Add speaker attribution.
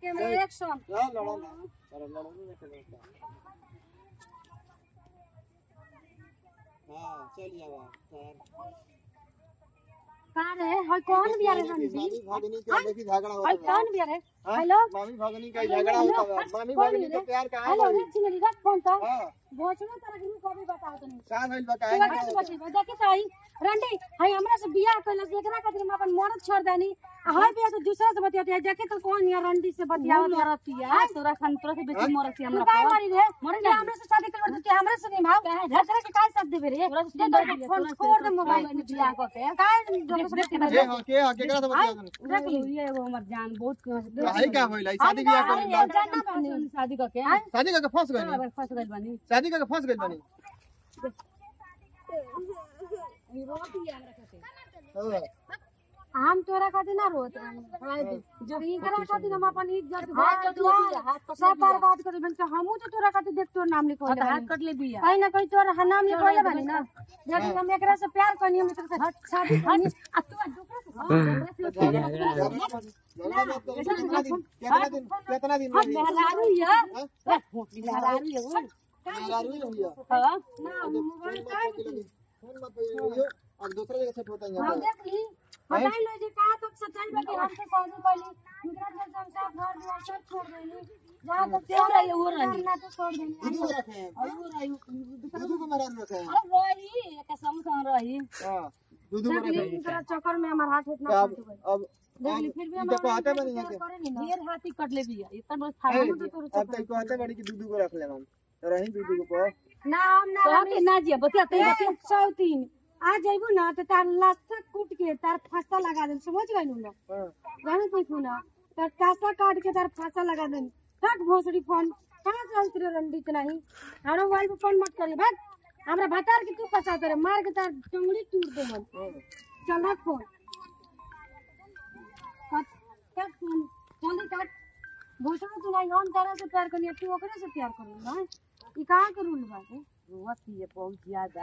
Speaker 1: Camera action
Speaker 2: चल लड़ो ना चलो लड़ो ना खेलो हां चल जावा सर
Speaker 1: का रे हई कौन बिया रे रंडी
Speaker 2: मामी भगनी के देखी झगड़ा
Speaker 1: हई
Speaker 2: होता है
Speaker 1: कौन बिया रे
Speaker 2: हाँ?
Speaker 1: हेलो
Speaker 2: मामी भगनी का झगड़ा होता है मामी भगनी के प्यार कहां
Speaker 1: हेलो
Speaker 2: है
Speaker 1: रे चिंगरी रख फोन तो
Speaker 2: हां
Speaker 1: भोसड़ो तरह के कभी बताओ तो नहीं
Speaker 2: का भइल बा
Speaker 1: तू
Speaker 2: काहे
Speaker 1: अगर से बची देखे तो हई रंडी हई हमरा से बियाह कइला से एकरा खातिर हम अपन मरद छोड़ देनी आ हई बिया तो दूसरा से बतियाते है देखे तो कौन यार रंडी से बतियावत
Speaker 3: मरतिया तोरा खान तोरा से बेसी मरतिया
Speaker 1: तू
Speaker 3: हमरा
Speaker 1: काहे
Speaker 3: पर
Speaker 1: मरी रे मरे ना हमरा से शादी कर तू हमरा से निभाव दूसरा के काहे साथ देबे रे
Speaker 3: तोरा से
Speaker 1: दे
Speaker 3: सुंदर
Speaker 1: तो
Speaker 3: बिया,
Speaker 1: फोन
Speaker 3: तोरा से
Speaker 1: छोड़ दे
Speaker 3: तोरा
Speaker 1: मोबाइल
Speaker 3: से
Speaker 1: में
Speaker 3: बियाह
Speaker 1: बियाह करते काहे दूसरे के
Speaker 2: जे हां के हां केकरा से बतिया तनी
Speaker 3: रख ली ये वो हमर जान बहुत
Speaker 2: भाई का होइल है शादी बियाह कर
Speaker 1: अरे जानना बनी
Speaker 3: शादी करके
Speaker 2: शादी करके फंस गइल
Speaker 3: अब फंस गइल बानी
Speaker 2: शादी करके फंस गइल बानी हाँ।
Speaker 1: हम तोरा खातिर ना रोत रही जब इनकरा खातिर हम अपन इज्जत
Speaker 3: हाथ कट ले बिया, हाथ कट ले
Speaker 1: सब
Speaker 3: बिया।
Speaker 1: बर्बाद कर देबन तो हमहू तो तोरा खातिर देख तोर नाम लिखो
Speaker 3: हाथ हाथ कट ले बिया
Speaker 1: कहीं ना कहीं तोर नाम लिखोले बानी ना लेकिन हम एकरा से प्यार करनी हम एकरा से शादी करनी आ तू आ दूसरा से
Speaker 2: झगड़ा मत करो। कितना दिन कितना दिन कितना दिन रही
Speaker 3: मेहरारू या
Speaker 2: हाँ?
Speaker 3: मेहरारू या वो
Speaker 2: मेहरारू ही रही है
Speaker 3: हां
Speaker 1: ना मोबाइल का
Speaker 2: फोन मत करियो अब दूसरे जगह से फोटो
Speaker 1: हम
Speaker 2: यहाँ
Speaker 1: देख ली बताई लो जी कहा तक सच्चाई बाकी हम से शादी कैली इनकरा से हम सब घर दुआर सब छोड़ देनी जहां तक
Speaker 3: तेरा रही वो रही
Speaker 1: ना तो छोड़ देनी
Speaker 2: दीदी को रखे हैं
Speaker 3: और वो रही
Speaker 2: दीदी को मेहरारू रखे हैं
Speaker 3: अरे रही एक संग संग रही
Speaker 2: हाँ दीदी को
Speaker 1: देख ली
Speaker 2: रखे हैं
Speaker 1: इनकरा चक्कर में हमार हाथ इतना
Speaker 2: अब
Speaker 1: फट गई
Speaker 2: अब
Speaker 1: देख ली फिर भी हम
Speaker 2: इनका कहते बनी है
Speaker 1: करे नहीं ना
Speaker 3: ढेर हाथी कट ले बिया इतना बस
Speaker 2: ए,
Speaker 3: फाड़
Speaker 2: अब तो कहते बड़ी कि दीदी को रख ले हम तो रही दीदी को पर
Speaker 1: ना हम ना
Speaker 3: तो के ना जिया बतिया ते बतिया
Speaker 1: सौ तीन आ जाइबू ना तो तार लाशा कूट के तार फांसा लगा दे समझ गई ना
Speaker 2: हाँ
Speaker 1: जाने देखू ना तार कासा काट के तार फांसा लगा दे काट भोसड़ी फोन कहाँ से उतरे रंडित नहीं हमारा मोबाइल पे फोन मत करी भाग हमरा भतार के तू फंसा करे मार के तार टंगड़ी टूट दे हम
Speaker 2: हाँ
Speaker 1: चल रख फोन काट काट फोन जल्दी काट भोसड़ी तू नहीं हम तारा से प्यार करनी तू ओकरे से प्यार करी ना ई कहाँ के रूल बाटे
Speaker 3: रोवत ही है बहुत ज्यादा